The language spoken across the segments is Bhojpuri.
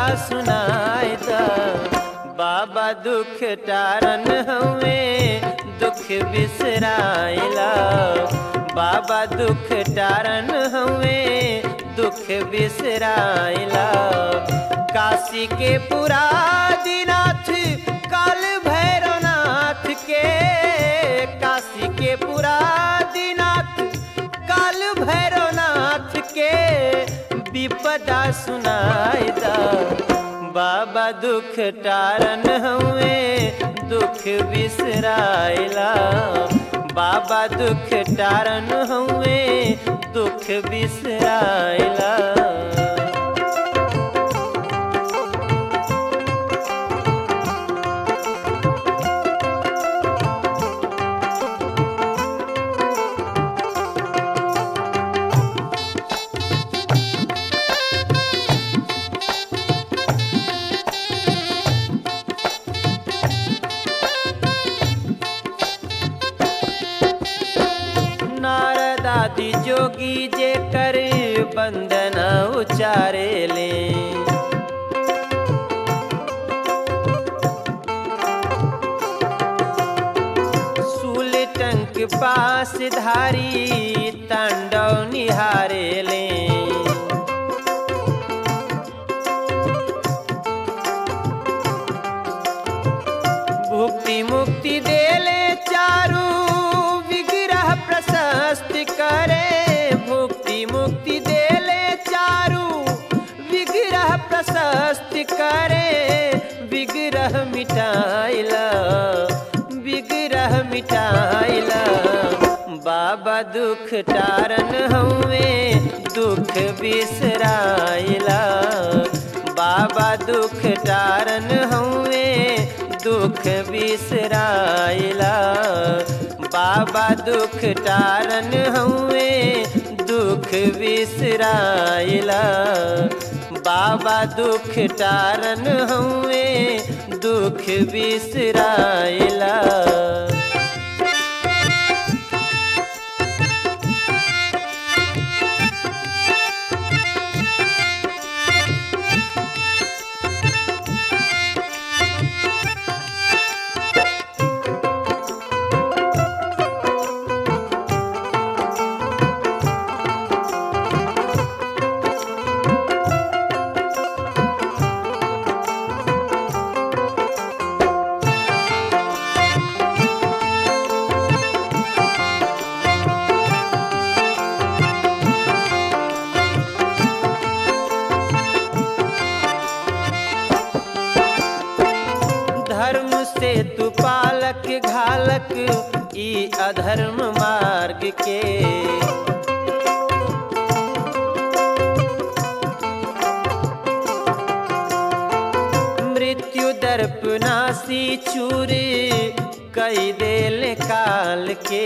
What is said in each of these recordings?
सुनाए दा बाबा दुख टारन हवे दुख बिसराइला बाबा दुख टारन हवे दुख बिसराइला काशी के पुरादिनाथ काल भैरवनाथ के काशी के पुरादिनाथ काल भैरवनाथ के विपदा सुनाई दा बाबा दुख टारन हुए दुख बिसराइला बाबा दुख टारन हुए दुख बिसराइला नारद आदि जोगी जे कर बंदना उचारे ले सूल टंक पास धारी तांडव निहारे ले भुक्ति मुक्ति देले चारू विग्रह प्रशस्त करे भुक्ति मुक्ति देले चारू विग्रह प्रशस्त करे विग्रह मिटाइला विग्रह मिटाइला बाबा दुख टारन हुए दुख बिसराइला बाबा दुख टारन हुए दुख बिसराइला बाबा दुख टारन हुए दुख बिसराइला बाबा दुख टारन हुए दुख बिसराइला धर्म से तू पालक घालक ई अधर्म मार्ग के मृत्यु दर्पनासी चूर कई देल काल के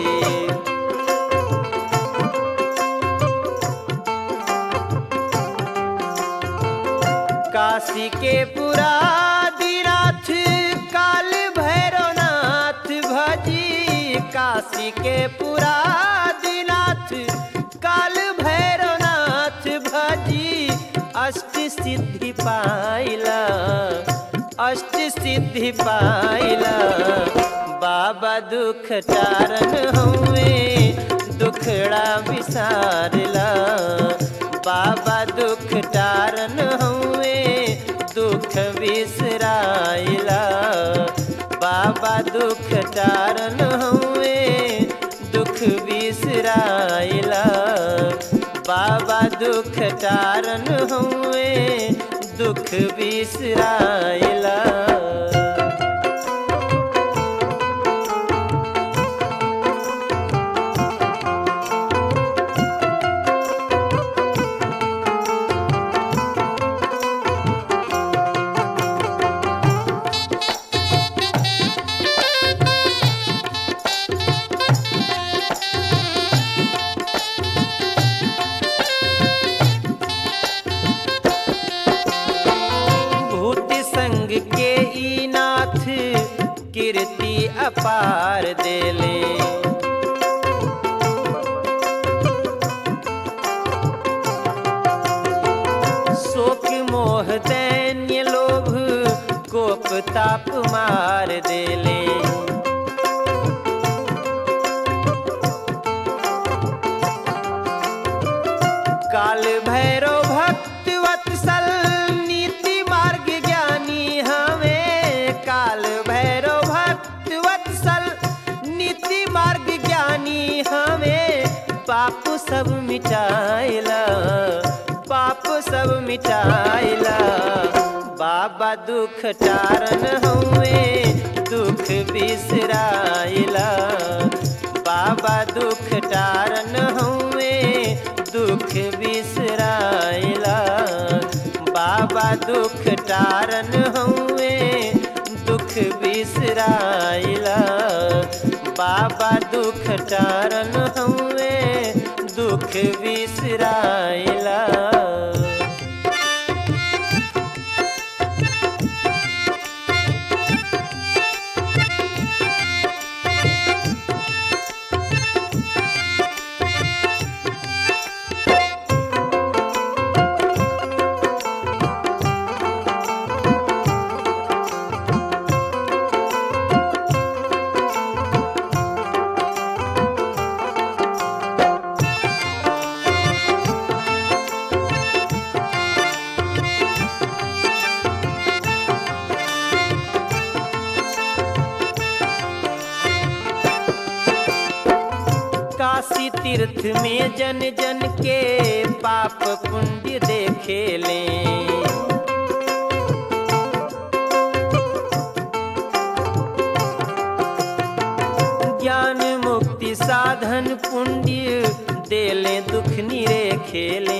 काशी के पुरादिनाथ काल भैरवनाथ भजी काशी के पुरादिनाथ काल भैरवनाथ भजी अष्ट सिद्धि पाइला अष्ट सिद्धि पाइला बाबा दुख टारन हुए दुखड़ा विसारला बाबा दुख टारन हुए दुख बिसराइला बाबा दुख टारन हुए दुख बिसराइला बाबा दुख टारन हुए दुख बिसराइला भूत संग के ई नाथ कीर्ति अपार देले शोक मोह दे मार्ग ज्ञानी हमें पाप सब मिटाइला पाप सब मिटाइला बाबा दुख टारन हुए दुख बिसराइला बाबा दुख टारन हुए दुख बिसराइला बाबा दुख टारन हुए दुख बिसराइला बाबा दुख टारन हुए दुख बिसराइला काशी तीर्थ में जन जन के पाप पुण्य देखे लें ज्ञान मुक्ति साधन पुण्य देले दुख निरे खेले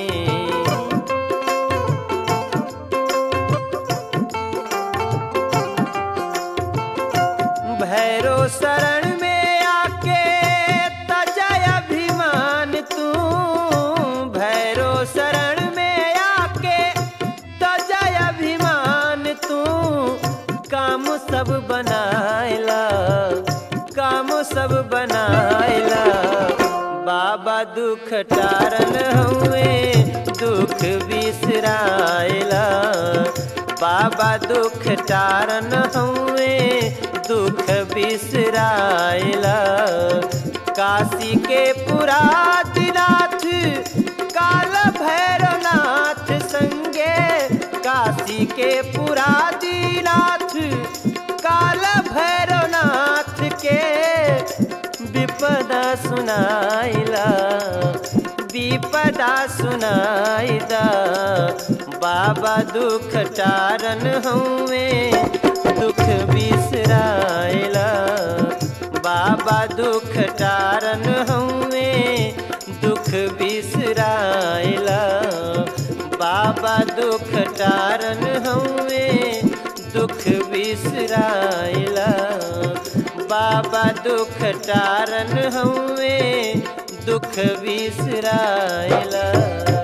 भैरो शरण में आके तजय अभिमान तू भैरो शरण में आके तजय अभिमान तू काम सब बनायला काम सब बनायला बाबा दुख टारन हुए दुख बिसरायला बाबा दुख टारन हुए दुख बिसरायला काशी के पुरादिनाथ काल भैरवनाथ संगे काशी के पुरादिनाथ काल भैरवनाथ के विपदा सुनाइला विपदा सुनाइदा बाबा दुख टारन हुए दुख बिसराइला बाबा दुख टारन हुए दुख बिसराइला बाबा दुख टारन हुए दुख बिसराइला बाबा दुख टारन हुए दुख बिसराइला